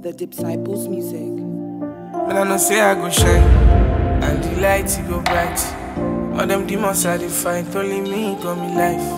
the Disciples music. But I know say I go shine, and the light it go bright. All them demons I dey fight, only me got me life.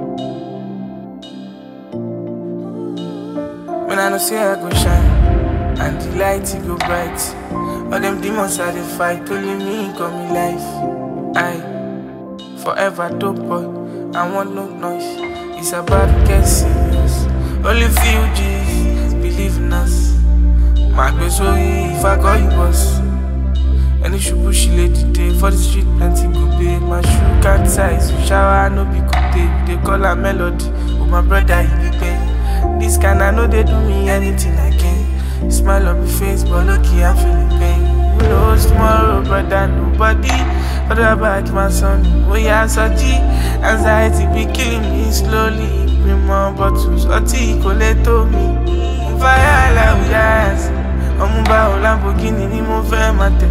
When I know say I go shine, and the light it go bright. All them demons I dey fight, only me got me life. I forever dope boy, I want no noise. It's about to get serious. Only few G's believe in us. My gbé sórí if I call you boss. Any ṣubú she lay dìde for the street plenty go pay. My shoe can't size, you shower no be good day. You dey call her melody, oh my brother he be pain. This kind I know they do me anything again. You smile on my face, but lucky I'm feeling pain. Who knows tomorrow, brother? Nobody. What about my son? We are so G. Anxiety be killing me slowly. Bring more bottles, ọtí kò lè tó mi. Fire like we eyes. ọmú bá o Lamborghini ni mo fẹ́ máa tẹ̀.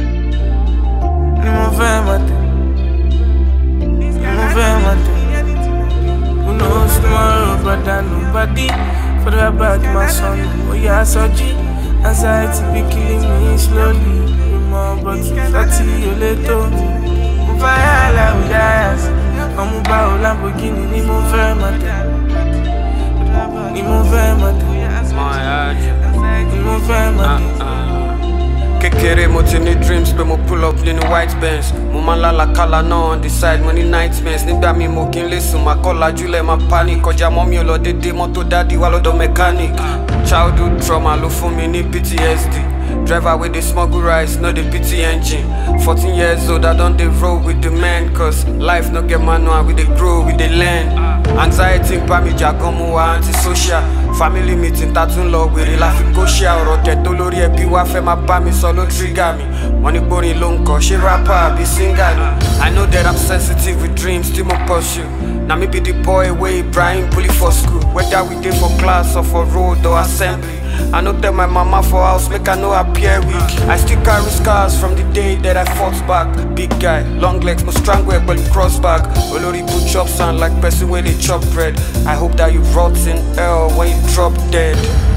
Ni mo fẹ́ máa tẹ̀. Ni mo fẹ́ máa tẹ̀. Who knows tomorrow, brother? Nobody. Forget about my son. Oye aṣojí. Anxiety be killing me slowly. Ìmọ̀ bọ̀tù láti olè tó mi. Mo fire like we eyes. ọmú bá o Lamborghini ni mo fẹ́ máa tẹ̀. Ni mo fẹ́ máa tẹ̀. Ni mo fẹ́ máa tẹ̀. kékeré mo ti ní dreams pé mo pull up nínú white bench mo máa ń lálàkàlà náà on the side mo ní nightmares nígbà mi mo kí n lè sùn máa kọ́ lajúlẹ̀ máa panic kọjá mọ́ mi ò lọ dédé mọ́tò dádì wá lọ́dọ̀ mechanic childhood trauma ló fún mi ní ptsd driver wey dey smuggle rice no dey pity engine fourteen years old i don dey roll with the men cause life no get manual we dey grow we dey learn anxiety ń bá mi jà gan mo wà antisocial family meeting ta tún lọ wèrè la fi kó ṣe ọ̀rọ̀ tẹ̀ tó lórí ẹbí wá fẹ́ máa bá mi sọ ló trigger mi wọ́n ní gbórin ló ń kọ́ ṣé rapper àbí singer ni i know that i'm sensitive with dreams tí mo pursue na me be the boy wey ibrahim bully for school whether we dey for class or for road or assembly i no tell my mama for house make i no appear weak i still carry scars from the day that i fought back big guy long legs mo strangle ẹ pẹ̀lú cross back olórí ibu chop sound like person wey dey chop bread i hope that you rot in hell when you drop dead.